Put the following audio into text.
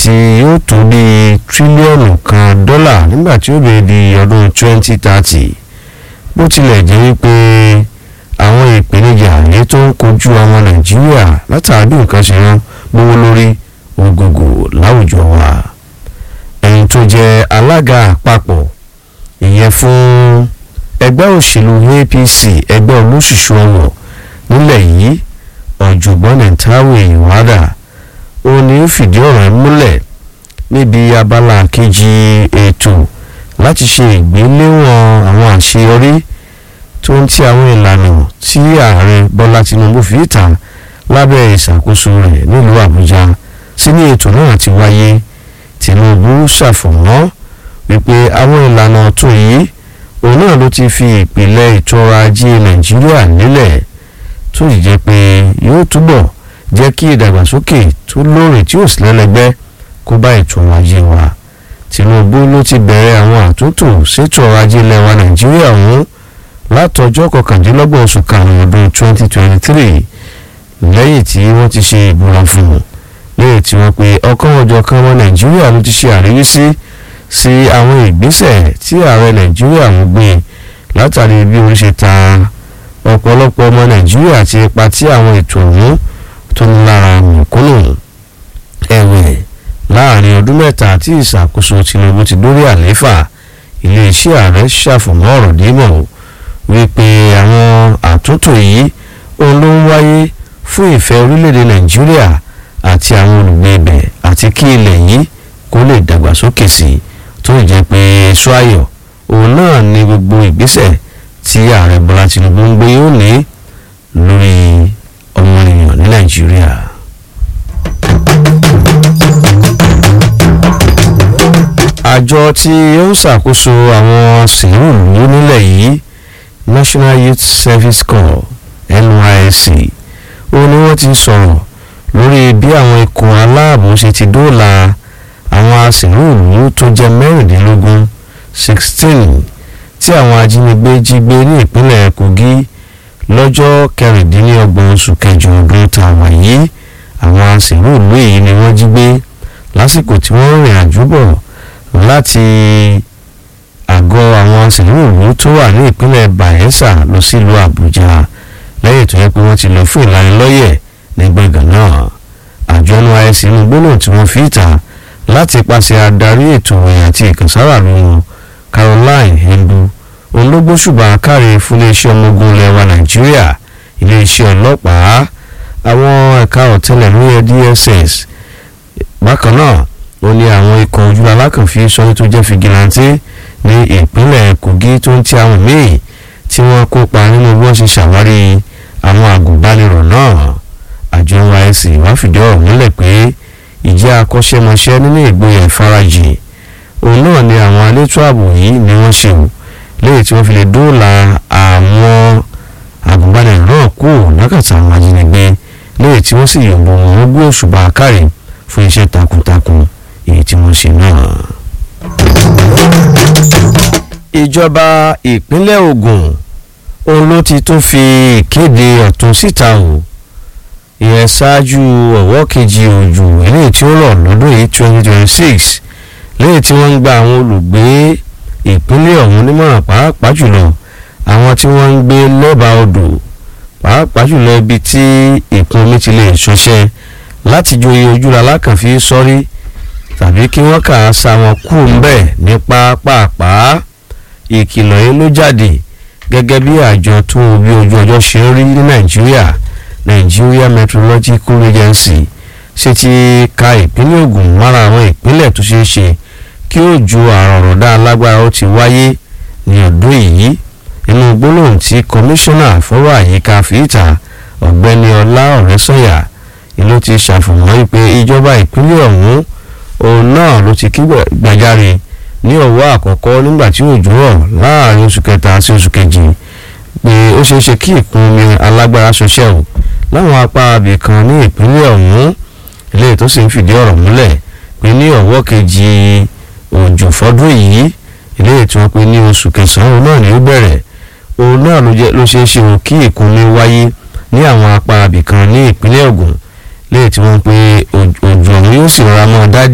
tí yóò tó bí tírílíọ̀nù kan dọ́là nígbà tí ó bèè di ọdún 2030 bó tilẹ̀ jẹ́ wípé àwọn ìpèníjà èyí tó ń kojú àwọn nàìjíríà látàrí nǹkan ṣe ń gbówó lórí ògògò láwùjọ wa ẹni tó jẹ́ alága àpapọ̀ ìyẹn fún ẹgbẹ́ òṣèlú apc ẹgbẹ́ olóṣùṣù ọ̀wọ̀ nílẹ̀ yìí ọ̀jọ̀gbọ́n nìtawé ìwádà ó ní fìdí ọ̀rọ̀ múlẹ̀ níbi abala kejì ètò láti ṣe ìgbéléwọ̀n àwọn àṣeyọrí tó ń ti àwọn ìlànà tí ààrẹ bọ́lá tinubu fi ta lábẹ́ ìṣàkóso rẹ̀ nílùú àbújá sí ní ètò náà ti wáyé tinubu ṣàfọ̀mọ́ wípé àwọn ìlànà ọ̀tun yìí òun náà ló ti fi ìpìlẹ̀ ètò ọrọ̀ ajé nàìjíríà nílẹ̀ tó sì jẹ́ pé yóò túbọ̀ jẹ́ kí ìdàgbàsókè tó lóòrè tí ò sí lẹ́lẹ́gbẹ́ kó bá ètò ọrọ̀ ajé wa tinubu ló ti bẹ̀rẹ̀ àwọn àtúntò sétò ọrọ̀ ajé ilẹ̀ wa nàìjíríà ọ̀hún látọjọ́ kọkàndínlọ́gbọ̀n oṣù karùn-ún ọdún 2023 lẹ́yìn tí wọ́n ti ṣe ìbúra fún un lẹ́yìn tí wọ́n pe ọkàn ọjọ́ kan ọmọ nàìjíríà ló ti ṣe àríwísí sí àwọn ìgbésẹ̀ tí ààrẹ nàìjíríà ń gbé látàrí bí orí ṣe ta ọ̀pọ̀lọpọ̀ ọmọ nàìjíríà àti ipa tí àwọn ètò ọ̀hún tó ń lára mọ̀kúnnù ẹ̀wẹ̀ láàrin ọdún mẹ́ta tí ìṣàkóso tinubu ti dórí àlééfà iléeṣẹ́ ààrẹ ṣàfùmọ́ ọ̀rọ̀ dímọ̀ wípé àwọn àtúntò yìí òun ló ń wáyé fún ìfẹ́ orílẹ̀-èdè nàìjíríà àti àwọn olùgbé ibẹ̀ àti kí ilẹ̀ yìí kó lè dàgbàsókè sí i tó jẹ́ pé èso ayọ̀ òun náà ni gbogbo ìgbésẹ̀ tí ààrẹ bọ́lá tinubu ń gbé yóò ní lórí ọmọnìyàn ní nàìjíríà. àjọ tí ó ń ṣàkóso àwọn sìnrùlú nílẹ̀ yìí national youth service corps nysc ó ní wọ́n ti sọ̀rọ̀ lórí bí àwọn ikọ̀ aláàbò ṣe ti dóòlà àwọn asìnrúùlú tó jẹ́ mẹ́rìndínlógún sixteen tí àwọn ajínigbé jí gbé ní ìpínlẹ̀ kogi lọ́jọ́ kẹrìndínlọ́gbọ̀n oṣù kẹjọ ọdún tàwa yìí àwọn asìnrúùlú yìí ni wọ́n jí gbé lásìkò tí wọ́n rìn àjò bọ̀ láti àgọ́ àwọn asìnrúùlú tó wà ní ìpínlẹ̀ bayelsa lọ sílùú àbújá lẹ́yìn tó yẹ pé wọ́n ti lọ fún ìlanilọ́yẹ̀ ní gbọ̀ngàn náà àjọ nysc inú gbólóhùn tí wọ́n fi ta láti pàṣẹ adarí ètò ìròyìn àti ìkànsára lóhun caroline hendu ológbóṣùbà káre fún iléeṣẹ́ ọmọ ogun ilẹ̀ wa nàìjíríà iléeṣẹ́ ọlọ́pàá àwọn ẹ̀ka ọ̀tẹlẹ̀múyẹ́ dss bákan náà ó ní àwọn ikọ̀ ojúlá alákànfí sọ́ni tó jẹ́ fìgìláńtì ní ìpínlẹ̀ kogi tó ń ti àwọn míì tí wọ́n kópa nínú bí wọ́n ṣe ṣàwárí àwọn àgùnbánirọ̀ náà àjọ nysc wá fìdí ọ̀rọ̀ múlẹ̀ pé ìjẹ́ akọ́ṣẹ́mọṣẹ́ nínú ìgboyà ìfarajìn òun náà ni àwọn elétò ààbò yìí ni wọ́n ṣe o léyìí tí wọ́n fi lè dóòlà àwọn àgùnbánirọ̀ náà kú lákàtà àwọn ajínigbé léyìí tí wọ́n sì yọ̀bọ̀ wọn gbé òṣùbà káre fún iṣẹ́ takuntakun èyí tí wọ́n ṣe náà. ìjọba ìpínlẹ̀ Ògùn òun ló ti tún fi ìkéde ọ̀tún síta o ìyẹn ṣáájú ọ̀wọ́ kejì òjò eléyìí tí ó rọ̀ lọ́dún yìí twenty twenty six lẹ́yìn tí wọ́n ń gba àwọn olùgbé ìpínlẹ̀ ọ̀hún nímọ̀ràn pàápàá jùlọ àwọn tí wọ́n ń gbé lẹ́bàá odò pàápàá jùlọ ibi tí ìkún omi ti lè ṣọṣẹ́ láti joyè ojúra lákànfí sọ́rí tàbí kí wọ́n kà á sa wọn kú ńbẹ̀ ní pápápá ìkìlọ̀ yìí ló jáde gẹ́gẹ́ bí àjọ tó bí ojú ọjọ́ ṣe ń rí ní nàìjíríà Nigeria Meteorological Agency ṣe ti ka ìpínlẹ̀ Ògùn mára àwọn ìpínlẹ̀ tó ṣeé ṣe kí òjò àrọ̀rọ̀dá alágbára ó ti wáyé ní ọdún yìí inú gbólóhùn tí kọmíṣánná fọ́rọ̀ àyíká fìtà ọ̀gbẹ́ni ọlá ọ̀rẹ́sọ̀yà ìlú ti ṣàfihàn pé ìjọba ìpínlẹ̀ ọ̀hún òun náà ló ti kí gbàjáre ní ọ̀wọ́ àkọ́kọ́ nígbà tí òjò rọ̀ láàrin oṣù kẹta sí oṣù kejì pé ó ṣeé ṣe kí ìkún omi alágbára ṣọṣẹ́ o láwọn apá abì kan ní ìpínlẹ̀ ọ̀hún eléyìí tó sì ń fìdí ọ̀rọ̀ múlẹ̀ pé ní ọ̀wọ́ kejì òjò fọ́dún yìí eléyìí tí wọ́n pe ní oṣù kẹsàn-án náà ni ó bẹ̀rẹ̀ òun náà ló ṣeé ṣe o kí ìkún omi wáyé ní àwọn apá abì kan ní ìpínlẹ̀ Ògùn léyìí tí wọ́n pe òjò ọ̀hún yóò sì rọra mọ́ dádì